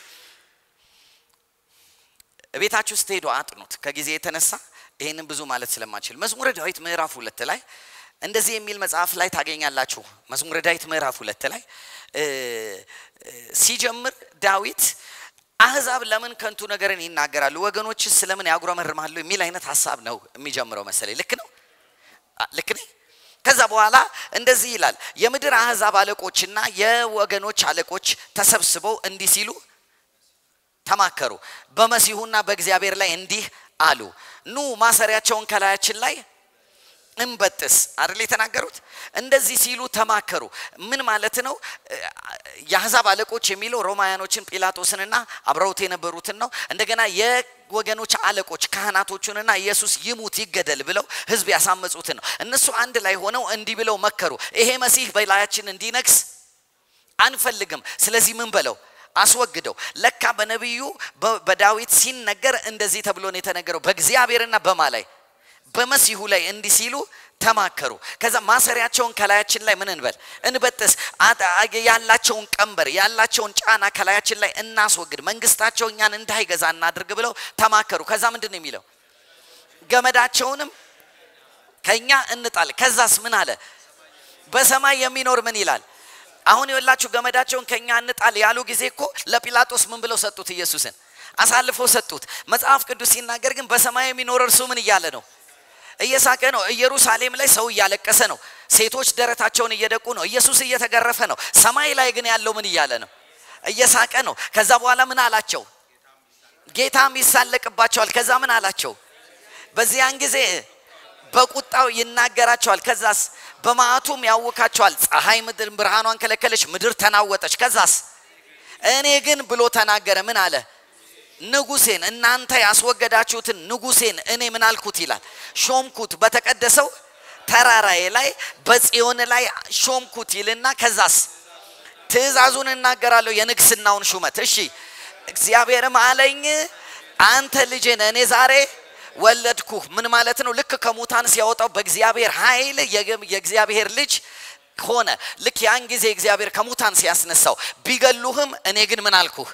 S1: ቤታችሁ ስትሄዱ አጥኑት። ከጊዜ የተነሳ ይህንን ብዙ ማለት ስለማችል መዝሙረ ዳዊት ምዕራፍ ሁለት ላይ እንደዚህ የሚል መጽሐፍ ላይ ታገኛላችሁ። መዝሙረ ዳዊት ምዕራፍ ሁለት ላይ ሲጀምር ዳዊት አህዛብ ለምን ከንቱ ነገርን ይናገራሉ፣ ወገኖች ስለምን ያጉረመርማሉ የሚል አይነት ሀሳብ ነው የሚጀምረው መሰለኝ። ልክ ነው፣ ልክ ነኝ። ከዛ በኋላ እንደዚህ ይላል፣ የምድር አህዛብ አለቆችና የወገኖች አለቆች ተሰብስበው እንዲህ ሲሉ ተማከሩ፣ በመሲሁና በእግዚአብሔር ላይ እንዲህ አሉ፣ ኑ ማሰሪያቸውን ከላያችን ላይ እንበጥስ አይደል የተናገሩት? እንደዚህ ሲሉ ተማከሩ። ምን ማለት ነው? የአሕዛብ አለቆች የሚለው ሮማውያኖችን ጲላጦስንና አብረውት የነበሩትን ነው። እንደገና የወገኖች አለቆች ካህናቶቹንና ኢየሱስ ይሙት ይገደል ብለው ሕዝብ ያሳመጹትን ነው። እነሱ አንድ ላይ ሆነው እንዲህ ብለው መከሩ። ይሄ መሲህ በላያችን እንዲነግስ አንፈልግም። ስለዚህ ምን በለው አስወግደው። ለካ በነቢዩ በዳዊት ሲነገር እንደዚህ ተብሎ ነው የተነገረው በእግዚአብሔርና በማ ላይ በመሲሁ ላይ እንዲህ ሲሉ ተማከሩ። ከዛ ማሰሪያቸውን ከላያችን ላይ ምን እንበል እንበጥስ፣ ያላቸውን ቀንበር ያላቸውን ጫና ከላያችን ላይ እናስወግድ፣ መንግስታቸው እኛን እንዳይገዛ እናድርግ ብለው ተማከሩ። ከዛ ምንድን ነው የሚለው ገመዳቸውንም ከኛ እንጣል። ከዛስ ምን አለ? በሰማይ የሚኖር ምን ይላል? አሁን የወላችሁ ገመዳቸውን ከኛ እንጣል ያሉ ጊዜ እኮ ለጲላጦስ ምን ብለው ሰጡት? ኢየሱስን አሳልፈው ሰጡት። መጽሐፍ ቅዱስ ሲናገር ግን በሰማይ የሚኖር እርሱ ምን እያለ ነው? እየሳቀ ነው። ኢየሩሳሌም ላይ ሰው እያለቀሰ ነው። ሴቶች ደረታቸውን እየደቁ ነው። ኢየሱስ እየተገረፈ ነው። ሰማይ ላይ ግን ያለው ምን እያለ ነው? እየሳቀ ነው። ከዛ በኋላ ምን አላቸው? ጌታም ይሳለቅባቸዋል። ከዛ ምን አላቸው? በዚያን ጊዜ በቁጣው ይናገራቸዋል። ከዛስ በመዓቱም ያውካቸዋል። ፀሐይ ምድር ብርሃኗን ከለከለች፣ ምድር ተናወጠች። ከዛስ እኔ ግን ብሎ ተናገረ። ምን አለ? ንጉሴን እናንተ ያስወገዳችሁትን ንጉሴን እኔ ምን አልኩት ይላል ሾምኩት በተቀደሰው ተራራዬ ላይ በጽዮን ላይ ሾምኩት ይልና ከዛስ ትእዛዙን እናገራለሁ የንግስናውን ሹመት እሺ እግዚአብሔርም አለኝ አንተ ልጄ ነህ እኔ ዛሬ ወለድኩህ ምን ማለት ነው ልክ ከሙታን ሲያወጣው በእግዚአብሔር ኃይል የእግዚአብሔር ልጅ ሆነ ልክ ያን ጊዜ እግዚአብሔር ከሙታን ሲያስነሳው ቢገሉህም እኔ ግን ምን አልኩህ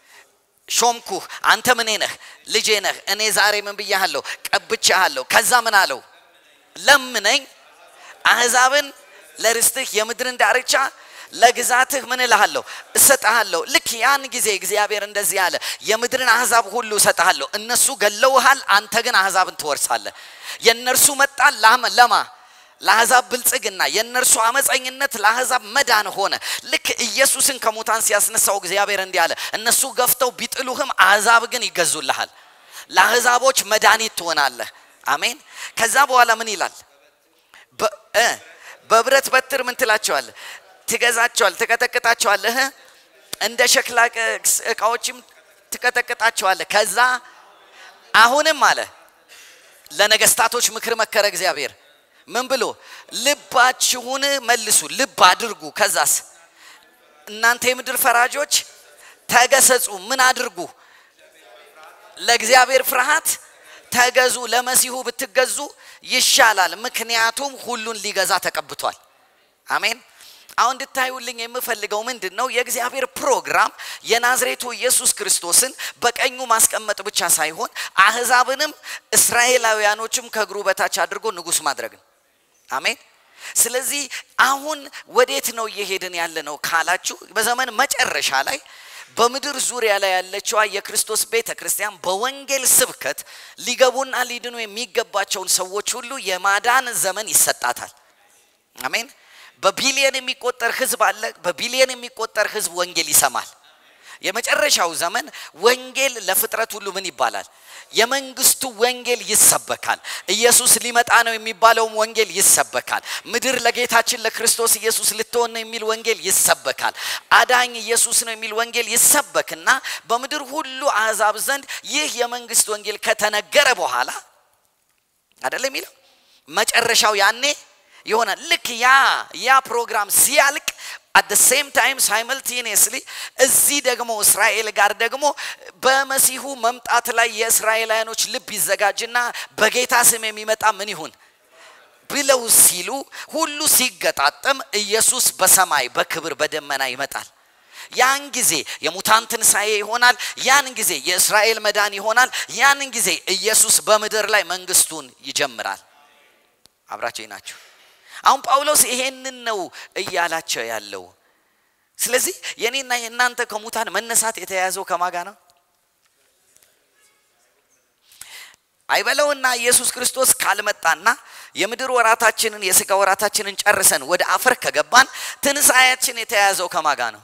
S1: ሾምኩህ አንተ ምኔ ነህ ልጄ ነህ እኔ ዛሬ ምን ብያሃለሁ ቀብቻሃለሁ ከዛ ምን አለው ለምነኝ አህዛብን ለርስትህ የምድርን ዳርቻ ለግዛትህ ምን እልሃለሁ እሰጥሃለሁ ልክ ያን ጊዜ እግዚአብሔር እንደዚህ አለ የምድርን አህዛብ ሁሉ እሰጥሃለሁ እነሱ ገለውሃል አንተ ግን አህዛብን ትወርሳለህ የእነርሱ መጣል ለማ ለአሕዛብ ብልጽግና የእነርሱ አመፀኝነት ለአሕዛብ መዳን ሆነ ልክ ኢየሱስን ከሙታን ሲያስነሳው እግዚአብሔር እንዲህ አለ እነሱ ገፍተው ቢጥሉህም አሕዛብ ግን ይገዙልሃል ለአሕዛቦች መድኃኒት ትሆናለህ አሜን ከዛ በኋላ ምን ይላል በብረት በትር ምን ትላቸዋል ትገዛቸዋል ትቀጠቅጣቸዋለህ እንደ ሸክላ እቃዎችም ትቀጠቅጣቸዋለህ ከዛ አሁንም አለ ለነገስታቶች ምክር መከረ እግዚአብሔር ምን ብሎ ልባችሁን መልሱ ልብ አድርጉ ከዛስ እናንተ የምድር ፈራጆች ተገሰጹ ምን አድርጉ ለእግዚአብሔር ፍርሃት ተገዙ ለመሲሁ ብትገዙ ይሻላል ምክንያቱም ሁሉን ሊገዛ ተቀብቷል አሜን አሁን እንድታዩልኝ የምፈልገው ምንድን ነው የእግዚአብሔር ፕሮግራም የናዝሬቱ ኢየሱስ ክርስቶስን በቀኙ ማስቀመጥ ብቻ ሳይሆን አህዛብንም እስራኤላውያኖችም ከእግሩ በታች አድርጎ ንጉስ ማድረግ ነው አሜን ስለዚህ አሁን ወዴት ነው እየሄድን ያለ ነው ካላችሁ በዘመን መጨረሻ ላይ በምድር ዙሪያ ላይ ያለችዋ የክርስቶስ ቤተ ክርስቲያን በወንጌል ስብከት ሊገቡና ሊድኑ የሚገባቸውን ሰዎች ሁሉ የማዳን ዘመን ይሰጣታል። አሜን። በቢሊየን የሚቆጠር ህዝብ አለ። በቢሊየን የሚቆጠር ህዝብ ወንጌል ይሰማል። የመጨረሻው ዘመን ወንጌል ለፍጥረት ሁሉ ምን ይባላል? የመንግስቱ ወንጌል ይሰበካል። ኢየሱስ ሊመጣ ነው የሚባለውም ወንጌል ይሰበካል። ምድር ለጌታችን ለክርስቶስ ኢየሱስ ልትሆን ነው የሚል ወንጌል ይሰበካል። አዳኝ ኢየሱስ ነው የሚል ወንጌል ይሰበክና በምድር ሁሉ አሕዛብ ዘንድ ይህ የመንግስት ወንጌል ከተነገረ በኋላ አይደለም የሚለው መጨረሻው ያኔ ይሆናል። ልክ ያ ያ ፕሮግራም ሲያልቅ አት ደ ሴም ታይም ሳይመልቴኒየስሊ እዚህ ደግሞ እስራኤል ጋር ደግሞ በመሲሁ መምጣት ላይ የእስራኤላውያኖች ልብ ይዘጋጅና በጌታ ስም የሚመጣ ምን ይሁን ብለው ሲሉ ሁሉ ሲገጣጠም ኢየሱስ በሰማይ በክብር በደመና ይመጣል። ያን ጊዜ የሙታን ትንሣኤ ይሆናል። ያን ጊዜ የእስራኤል መዳን ይሆናል። ያን ጊዜ ኢየሱስ በምድር ላይ መንግስቱን ይጀምራል። አብራቸው ናቸው። አሁን ጳውሎስ ይሄንን ነው እያላቸው ያለው። ስለዚህ የኔና የእናንተ ከሙታን መነሳት የተያያዘው ከማጋ ነው አይበለውና ኢየሱስ ክርስቶስ ካልመጣና የምድር ወራታችንን የስጋ ወራታችንን ጨርሰን ወደ አፈር ከገባን ትንሣኤያችን የተያያዘው ከማጋ ነው።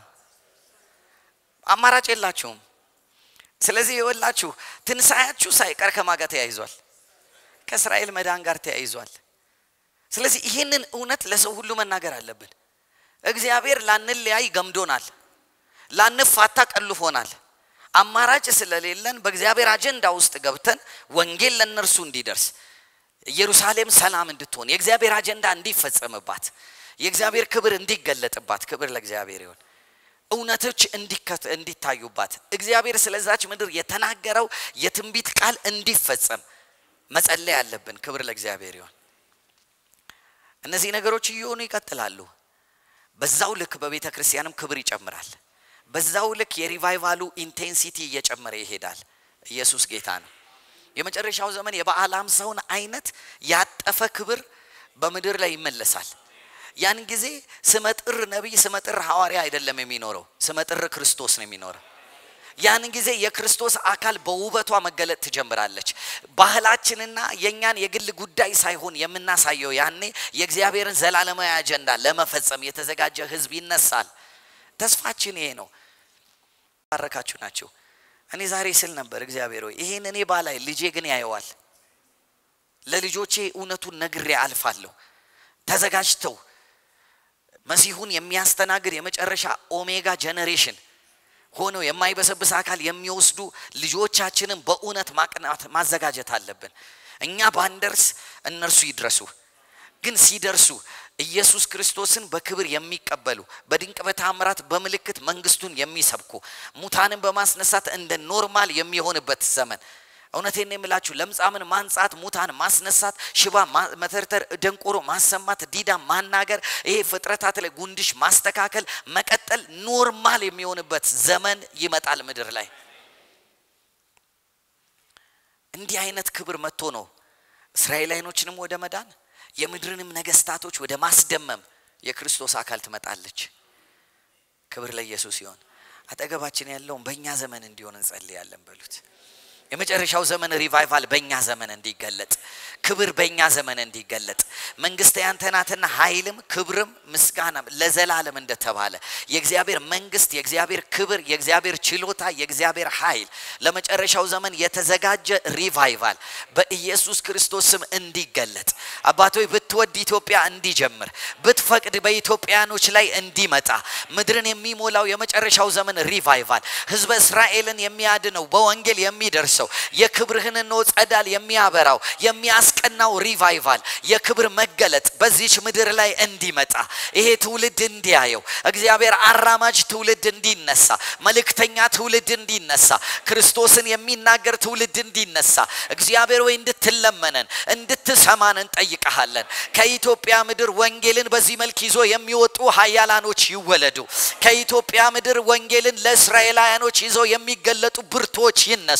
S1: አማራጭ የላችሁም። ስለዚህ የወላችሁ ትንሣኤያችሁ ሳይቀር ከማጋ ተያይዟል፣ ከእስራኤል መዳን ጋር ተያይዟል። ስለዚህ ይህንን እውነት ለሰው ሁሉ መናገር አለብን። እግዚአብሔር ላንለያይ ገምዶናል፣ ላንፋታ ቀልፎናል። አማራጭ ስለሌለን በእግዚአብሔር አጀንዳ ውስጥ ገብተን ወንጌል ለእነርሱ እንዲደርስ ኢየሩሳሌም ሰላም እንድትሆን የእግዚአብሔር አጀንዳ እንዲፈጸምባት የእግዚአብሔር ክብር እንዲገለጥባት ክብር ለእግዚአብሔር ይሆን እውነቶች እንዲታዩባት እግዚአብሔር ስለዛች ምድር የተናገረው የትንቢት ቃል እንዲፈጸም መጸለይ አለብን። ክብር ለእግዚአብሔር ይሆን። እነዚህ ነገሮች እየሆኑ ይቀጥላሉ። በዛው ልክ በቤተ ክርስቲያንም ክብር ይጨምራል። በዛው ልክ የሪቫይቫሉ ኢንቴንሲቲ እየጨመረ ይሄዳል። ኢየሱስ ጌታ ነው። የመጨረሻው ዘመን የበዓለ ሃምሳውን አይነት ያጠፈ ክብር በምድር ላይ ይመለሳል። ያን ጊዜ ስመጥር ነቢይ፣ ስመጥር ሐዋርያ አይደለም የሚኖረው፣ ስመጥር ክርስቶስ ነው የሚኖረው። ያን ጊዜ የክርስቶስ አካል በውበቷ መገለጥ ትጀምራለች። ባህላችንና የእኛን የግል ጉዳይ ሳይሆን የምናሳየው ያኔ የእግዚአብሔርን ዘላለማዊ አጀንዳ ለመፈጸም የተዘጋጀ ሕዝብ ይነሳል። ተስፋችን ይሄ ነው። ባረካችሁ ናቸው። እኔ ዛሬ ስል ነበር እግዚአብሔር ሆይ ይሄን እኔ ባላይ ልጄ ግን ያየዋል። ለልጆቼ እውነቱን ነግሬ አልፋለሁ። ተዘጋጅተው መሲሁን የሚያስተናግድ የመጨረሻ ኦሜጋ ጀኔሬሽን ሆነው የማይበሰብስ አካል የሚወስዱ ልጆቻችንን በእውነት ማቅናት ማዘጋጀት አለብን። እኛ ባንደርስ እነርሱ ይድረሱ። ግን ሲደርሱ ኢየሱስ ክርስቶስን በክብር የሚቀበሉ በድንቅ በታምራት በምልክት መንግስቱን የሚሰብኩ ሙታንን በማስነሳት እንደ ኖርማል የሚሆንበት ዘመን እውነቴን የምላችሁ ለምጻምን ማንጻት፣ ሙታን ማስነሳት፣ ሽባ መተርተር፣ ደንቆሮ ማሰማት፣ ዲዳ ማናገር፣ ይሄ ፍጥረታት ላይ ጉንድሽ ማስተካከል፣ መቀጠል ኖርማል የሚሆንበት ዘመን ይመጣል ምድር ላይ። እንዲህ አይነት ክብር መጥቶ ነው እስራኤላይኖችንም ወደ መዳን የምድርንም ነገስታቶች ወደ ማስደመም የክርስቶስ አካል ትመጣለች። ክብር ለኢየሱስ ይሆን። አጠገባችን ያለውን በእኛ ዘመን እንዲሆን እንጸልያለን በሉት። የመጨረሻው ዘመን ሪቫይቫል በእኛ ዘመን እንዲገለጥ፣ ክብር በእኛ ዘመን እንዲገለጥ፣ መንግስት ያንተ ናትና ኃይልም ክብርም ምስጋናም ለዘላለም እንደተባለ የእግዚአብሔር መንግስት፣ የእግዚአብሔር ክብር፣ የእግዚአብሔር ችሎታ፣ የእግዚአብሔር ኃይል ለመጨረሻው ዘመን የተዘጋጀ ሪቫይቫል በኢየሱስ ክርስቶስ ስም እንዲገለጥ አባቶይ ብትወድ ኢትዮጵያ እንዲጀምር ብትፈቅድ በኢትዮጵያኖች ላይ እንዲመጣ ምድርን የሚሞላው የመጨረሻው ዘመን ሪቫይቫል ህዝበ እስራኤልን የሚያድነው በወንጌል የሚደርሰው የክብርህን ኖ ጸዳል የሚያበራው የሚያስቀናው ሪቫይቫል የክብር መገለጥ በዚች ምድር ላይ እንዲመጣ ይሄ ትውልድ እንዲያየው እግዚአብሔር አራማጅ ትውልድ እንዲነሳ መልእክተኛ ትውልድ እንዲነሳ ክርስቶስን የሚናገር ትውልድ እንዲነሳ እግዚአብሔር ወይ እንድትለመነን እንድትሰማን እንጠይቀሃለን። ከኢትዮጵያ ምድር ወንጌልን በዚህ መልክ ይዞ የሚወጡ ሀያላኖች ይወለዱ። ከኢትዮጵያ ምድር ወንጌልን ለእስራኤላውያኖች ይዘው የሚገለጡ ብርቶች ይነሱ።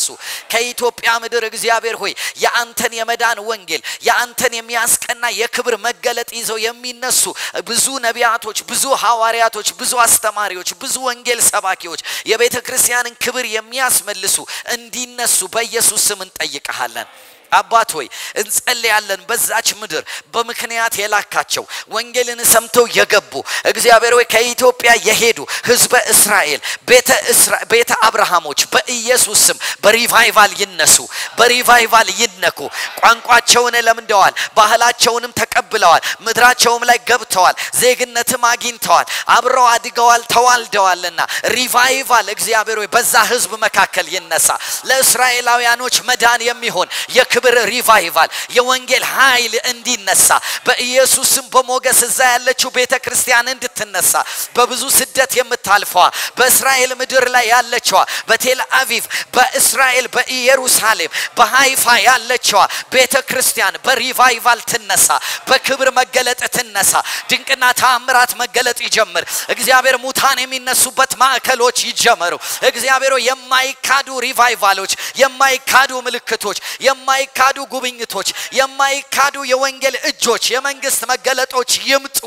S1: ከኢትዮጵያ ምድር እግዚአብሔር ሆይ የአንተን የመዳን ወንጌል የአንተን የሚያስቀና የክብር መገለጥ ይዘው የሚነሱ ብዙ ነቢያቶች፣ ብዙ ሐዋርያቶች፣ ብዙ አስተማሪዎች፣ ብዙ ወንጌል ሰባኪዎች የቤተ ክርስቲያንን ክብር የሚያስመልሱ እንዲነሱ በኢየሱስ ስም እንጠይቀሃለን። አባት ሆይ እንጸልያለን። በዛች ምድር በምክንያት የላካቸው ወንጌልን ሰምተው የገቡ እግዚአብሔር ሆይ ከኢትዮጵያ የሄዱ ህዝበ እስራኤል ቤተ አብርሃሞች በኢየሱስ ስም በሪቫይቫል ይነሱ፣ በሪቫይቫል ይነኩ። ቋንቋቸውን ለምደዋል፣ ባህላቸውንም ተቀብለዋል፣ ምድራቸውም ላይ ገብተዋል፣ ዜግነትም አግኝተዋል፣ አብረው አድገዋል፣ ተዋልደዋልና ሪቫይቫል እግዚአብሔር ሆይ በዛ ህዝብ መካከል ይነሳ። ለእስራኤላውያኖች መዳን የሚሆን የክብር ሪቫይቫል የወንጌል ኃይል እንዲነሳ በኢየሱስም በሞገስ እዛ ያለችው ቤተ ክርስቲያን እንድትነሳ በብዙ ስደት የምታልፈዋ በእስራኤል ምድር ላይ ያለችዋ በቴል አቪቭ በእስራኤል በኢየሩሳሌም በሃይፋ ያለችዋ ቤተ ክርስቲያን በሪቫይቫል ትነሳ፣ በክብር መገለጥ ትነሳ። ድንቅና ተአምራት መገለጥ ይጀምር። እግዚአብሔር ሙታን የሚነሱበት ማዕከሎች ይጀመሩ። እግዚአብሔር የማይካዱ ሪቫይቫሎች፣ የማይካዱ ምልክቶች፣ የማይካዱ ጉብኝቶች፣ የማይካዱ የወንጌል እጆች፣ የመንግስት መገለጦች ይምጡ።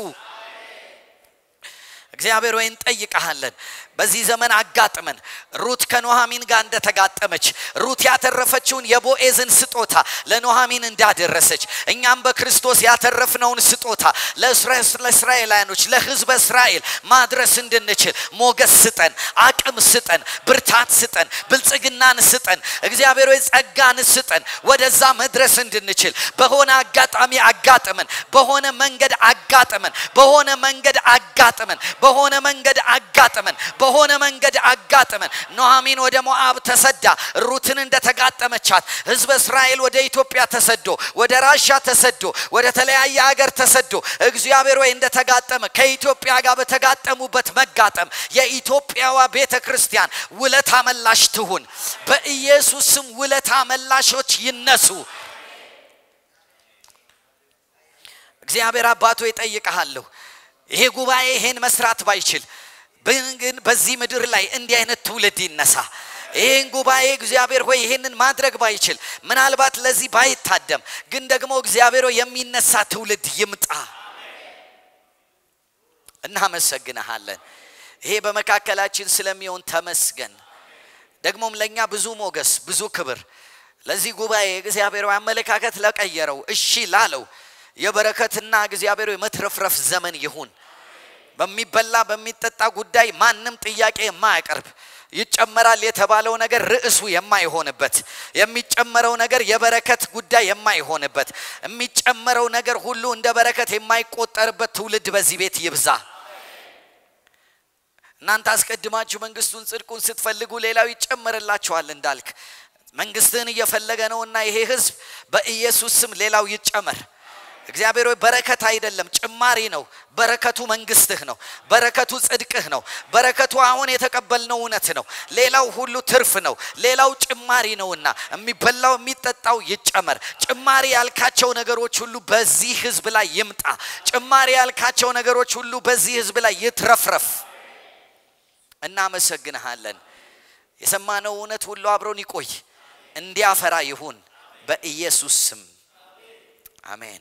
S1: እግዚአብሔር ወይ እንጠይቀሃለን። በዚህ ዘመን አጋጥመን ሩት ከኖሃሚን ጋር እንደተጋጠመች ሩት ያተረፈችውን የቦኤዝን ስጦታ ለኖሃሚን እንዳደረሰች እኛም በክርስቶስ ያተረፍነውን ስጦታ ለእስራኤላውያኖች ለሕዝበ እስራኤል ማድረስ እንድንችል ሞገስ ስጠን፣ አቅም ስጠን፣ ብርታት ስጠን፣ ብልጽግናን ስጠን፣ እግዚአብሔር ወይ ጸጋን ስጠን፣ ወደዛ መድረስ እንድንችል በሆነ አጋጣሚ አጋጥመን በሆነ መንገድ አጋጥመን በሆነ መንገድ አጋጥመን በሆነ መንገድ አጋጥመን በሆነ መንገድ አጋጥመን ኖሃሚን ወደ ሞአብ ተሰዳ ሩትን እንደተጋጠመቻት ህዝበ እስራኤል ወደ ኢትዮጵያ ተሰዶ ወደ ራሻ ተሰዶ ወደ ተለያየ ሀገር ተሰዶ እግዚአብሔር ወይ እንደተጋጠመ ከኢትዮጵያ ጋር በተጋጠሙበት መጋጠም የኢትዮጵያዋ ቤተ ክርስቲያን ውለታ መላሽ ትሁን። በኢየሱስ ስም ውለታ መላሾች ይነሱ። እግዚአብሔር አባቶ ይጠይቀሃለሁ። ይሄ ጉባኤ ይሄን መስራት ባይችል ግን በዚህ ምድር ላይ እንዲህ አይነት ትውልድ ይነሳ። ይህን ጉባኤ እግዚአብሔር ሆይ ይህንን ማድረግ ባይችል ምናልባት ለዚህ ባይታደም ግን ደግሞ እግዚአብሔር ሆይ የሚነሳ ትውልድ ይምጣ። እናመሰግንሃለን። ይሄ በመካከላችን ስለሚሆን ተመስገን። ደግሞም ለእኛ ብዙ ሞገስ፣ ብዙ ክብር ለዚህ ጉባኤ እግዚአብሔር አመለካከት ለቀየረው እሺ ላለው የበረከትና እግዚአብሔር የመትረፍረፍ ዘመን ይሁን። በሚበላ በሚጠጣ ጉዳይ ማንም ጥያቄ የማያቀርብ ይጨመራል የተባለው ነገር ርዕሱ የማይሆንበት የሚጨመረው ነገር የበረከት ጉዳይ የማይሆንበት የሚጨመረው ነገር ሁሉ እንደ በረከት የማይቆጠርበት ትውልድ በዚህ ቤት ይብዛ። እናንተ አስቀድማችሁ መንግስቱን ጽድቁን ስትፈልጉ ሌላው ይጨመርላችኋል እንዳልክ መንግስትህን እየፈለገ ነውና ይሄ ህዝብ በኢየሱስ ስም ሌላው ይጨመር። እግዚአብሔር ሆይ በረከት አይደለም ጭማሪ ነው። በረከቱ መንግስትህ ነው። በረከቱ ጽድቅህ ነው። በረከቱ አሁን የተቀበልነው እውነት ነው። ሌላው ሁሉ ትርፍ ነው። ሌላው ጭማሪ ነውና የሚበላው የሚጠጣው ይጨመር። ጭማሪ ያልካቸው ነገሮች ሁሉ በዚህ ህዝብ ላይ ይምጣ። ጭማሪ ያልካቸው ነገሮች ሁሉ በዚህ ህዝብ ላይ ይትረፍረፍ። እናመሰግንሃለን። የሰማነው እውነት ሁሉ አብሮን ይቆይ፣ እንዲያፈራ ይሁን በኢየሱስ ስም አሜን።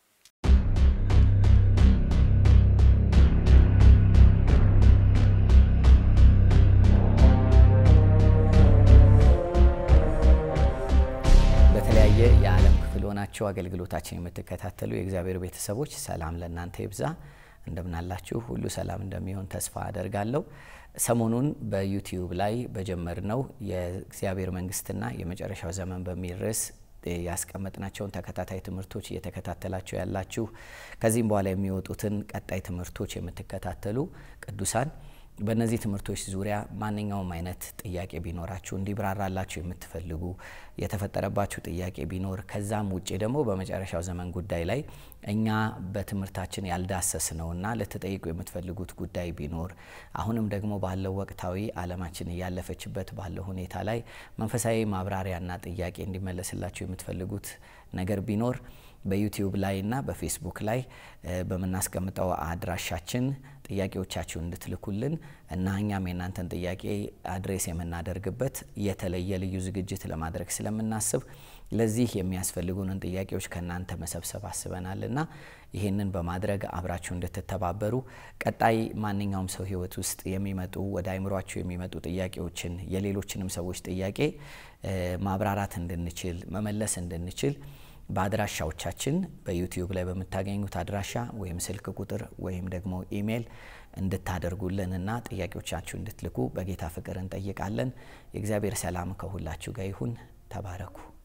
S2: በተለያየ የዓለም ክፍል ሆናችሁ አገልግሎታችን የምትከታተሉ የእግዚአብሔር ቤተሰቦች ሰላም ለእናንተ ይብዛ። እንደምናላችሁ ሁሉ ሰላም እንደሚሆን ተስፋ አደርጋለሁ። ሰሞኑን በዩቲዩብ ላይ በጀመርነው የእግዚአብሔር መንግስትና የመጨረሻው ዘመን በሚል ርዕስ ያስቀመጥናቸውን ተከታታይ ትምህርቶች እየተከታተላችሁ ያላችሁ ከዚህም በኋላ የሚወጡትን ቀጣይ ትምህርቶች የምትከታተሉ ቅዱሳን በእነዚህ ትምህርቶች ዙሪያ ማንኛውም አይነት ጥያቄ ቢኖራችሁ እንዲብራራላችሁ የምትፈልጉ የተፈጠረባችሁ ጥያቄ ቢኖር ከዛም ውጭ ደግሞ በመጨረሻው ዘመን ጉዳይ ላይ እኛ በትምህርታችን ያልዳሰስ ነውና ልትጠይቁ የምትፈልጉት ጉዳይ ቢኖር አሁንም ደግሞ ባለው ወቅታዊ ዓለማችን እያለፈችበት ባለው ሁኔታ ላይ መንፈሳዊ ማብራሪያና ጥያቄ እንዲመለስላችሁ የምትፈልጉት ነገር ቢኖር በዩቲዩብ ላይ እና በፌስቡክ ላይ በምናስቀምጠው አድራሻችን ጥያቄዎቻችሁን እንድትልኩልን እና እኛም የእናንተን ጥያቄ አድሬስ የምናደርግበት የተለየ ልዩ ዝግጅት ለማድረግ ስለምናስብ ለዚህ የሚያስፈልጉንን ጥያቄዎች ከእናንተ መሰብሰብ አስበናል እና ይህንን በማድረግ አብራችሁ እንድትተባበሩ ቀጣይ ማንኛውም ሰው ሕይወት ውስጥ የሚመጡ ወደ አይምሯችሁ የሚመጡ ጥያቄዎችን የሌሎችንም ሰዎች ጥያቄ ማብራራት እንድንችል መመለስ እንድንችል በአድራሻዎቻችን በዩቲዩብ ላይ በምታገኙት አድራሻ ወይም ስልክ ቁጥር ወይም ደግሞ ኢሜይል እንድታደርጉልንና ጥያቄዎቻችሁ እንድትልኩ በጌታ ፍቅር እንጠይቃለን። የእግዚአብሔር ሰላም ከሁላችሁ ጋር ይሁን። ተባረኩ።